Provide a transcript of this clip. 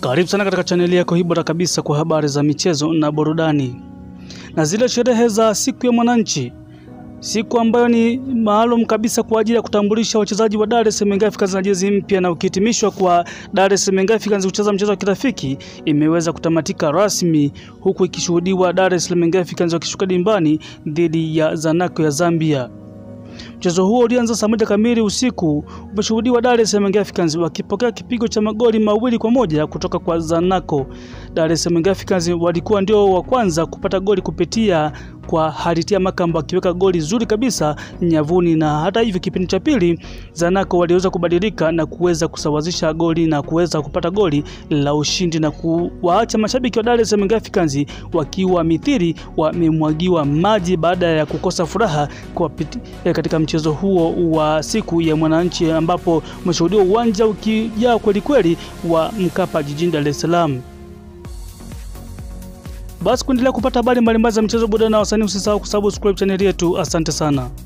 Karibu sana katika chaneli yako hii bora kabisa kwa habari za michezo na burudani. Na zile sherehe za siku ya mwananchi, siku ambayo ni maalum kabisa kwa ajili ya kutambulisha wachezaji wa Dar es Salaam Young Africans na jezi mpya na ukihitimishwa kwa Dar es Salaam Young Africans kucheza mchezo wa kirafiki imeweza kutamatika rasmi, huku ikishuhudiwa Dar es Salaam Young Africans wakishuka dimbani dhidi ya Zanaco ya Zambia. Mchezo huo ulianza saa moja kamili usiku, umeshuhudiwa Dar es Salaam Young Africans wakipokea kipigo cha magoli mawili kwa moja kutoka kwa Zanaco. Dar es Salaam Young Africans walikuwa ndio wa kwanza kupata goli kupitia kwa Haritia Makamba akiweka goli zuri kabisa nyavuni, na hata hivyo kipindi cha pili Zanaco waliweza kubadilika na kuweza kusawazisha goli na kuweza kupata goli la ushindi na kuwaacha mashabiki wa Dar es Salaam Young Africans wakiwa mithiri wamemwagiwa maji baada ya kukosa furaha kwa piti, eh, katika mchezo huo wa siku ya mwananchi ambapo umeshuhudiwa uwanja ukijaa kweli kweli wa Mkapa jijini Dar es Salaam. Basi kuendelea kupata habari mbalimbali za michezo, burudani na wasanii, usisahau kusubscribe chaneli yetu. Asante sana.